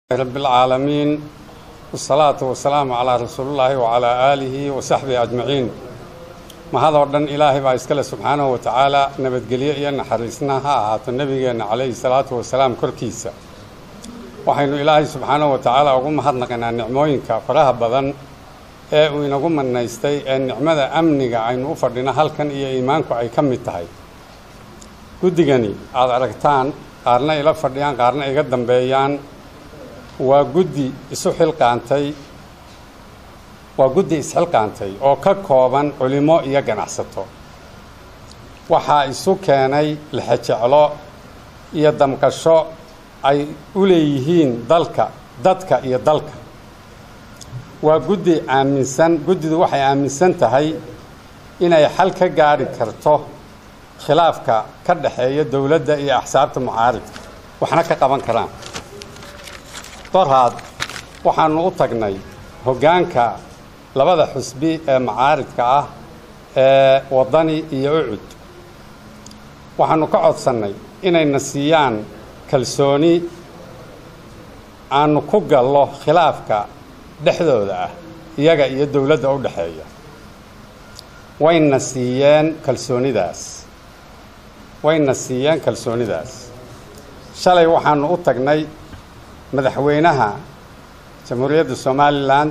رب العالمين والصلاة والسلام على رسول الله وعلى آله وصحبه أجمعين mahadoo dhan ilaahay baa iskale subxaanahu wa tacaala nabadgelyo iyo naxariisna ha ahaato nebigeenna calayhi salaatu wasalaam korkiisa waxaynu ilaahay subxaanahu wa tacaala ugu mahadnaqaynaa nicmooyinka faraha badan ee uu inagu manaystay ee nicmada amniga aynu u fadhino halkan iyo iimaanku ay ka mid tahay guddigani aada aragtaan qaarna ila fadhiyaan qaarna iga dambeeyaan waa guddi isu xilqaantay waa guddi isxilqaantay oo ka kooban culimo iyo ganacsato waxaa isu keenay lixejeclo iyo damqasho ay u leeyihiin dalka dadka iyo dalka waa guddi aaminsan guddidu waxay aaminsan tahay inay xal ka gaadhi karto khilaafka ka dhexeeya dowladda iyo axsaabta mucaaridka waxna ka qaban karaan dorhaad waxaanu u tagnay hoggaanka labada xusbi ee macaaridka ah ee waddani iyo ucud waxaanu ka codsannay inayna siiyaan kalsooni aanu ku gallo khilaafka dhexdooda ah iyaga iyo dowladda u dhexeeya wayna siiyeen kalsoonidaas wayna siiyeen kalsoonidaas shalay waxaanu u tagnay madaxweynaha jamhuuriyadda somalilan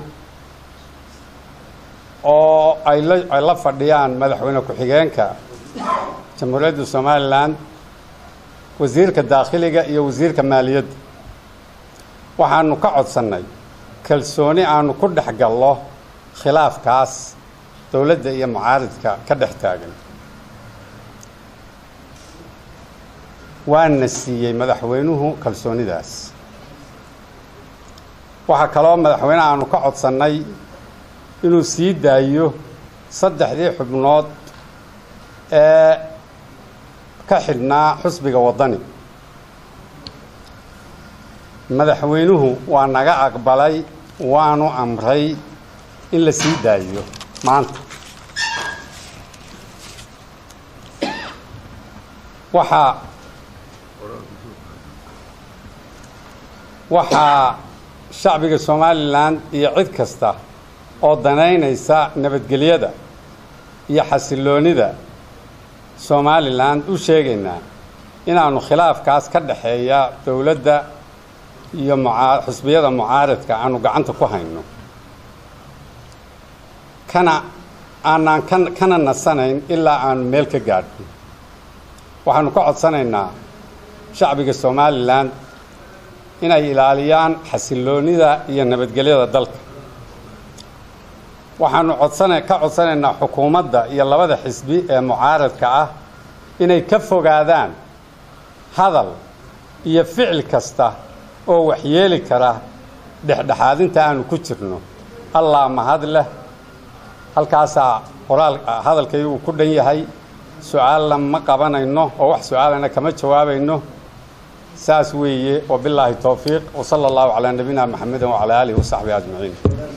oo ay la ay la fadhiyaan madaxweyne ku-xigeenka jamhuuriyadda somalilan wasiirka daakhiliga iyo wasiirka maaliyadda waxaanu ka codsannay kalsooni aanu ku dhex gallo khilaafkaas dowladda iyo mucaaridka ka dhex taagan waana siiyey madaxweynuhu kalsoonidaas waxaa kaloo madaxweyne aanu ka codsannay inuu sii daayo saddexdii xubnood ee ka xidhnaa xusbiga waddani madaxweynuhu waa naga aqbalay waanu amray in la sii daayo maanta waxaa waxaa shacbiga somalilan iyo cid kasta oo danaynaysa nabadgelyada iyo xasilloonida somalilan u sheegaynaa inaanu khilaafkaas ka dhexeeya dowladda iyo muaa xusbiyada mucaaridka aanu gacanta ku hayno kana aanaan ka kana nasanayn ilaa aanu meel ka gaadhno waxaanu ka codsanaynaa shacbiga somalilan inay ilaaliyaan xasilloonida iyo nabadgelyada dalka waxaanu codsana ka codsanaynaa xukuumadda iyo labada xisbi ee mucaaradka ah inay ka fogaadaan hadal iyo ficil kasta oo waxyeeli kara dhexdhexaadinta aanu ku jirno allah mahad leh halkaasaa qoraal hadalkay uu ku dhan yahay su-aalna ma qabanayno oo wax su-aalana kama jawaabayno saas weeye wabilaahi towfiiq wsala allahu calaa nabiyina maxamedin wacalaa aalihi wasaxbihi ajmaciin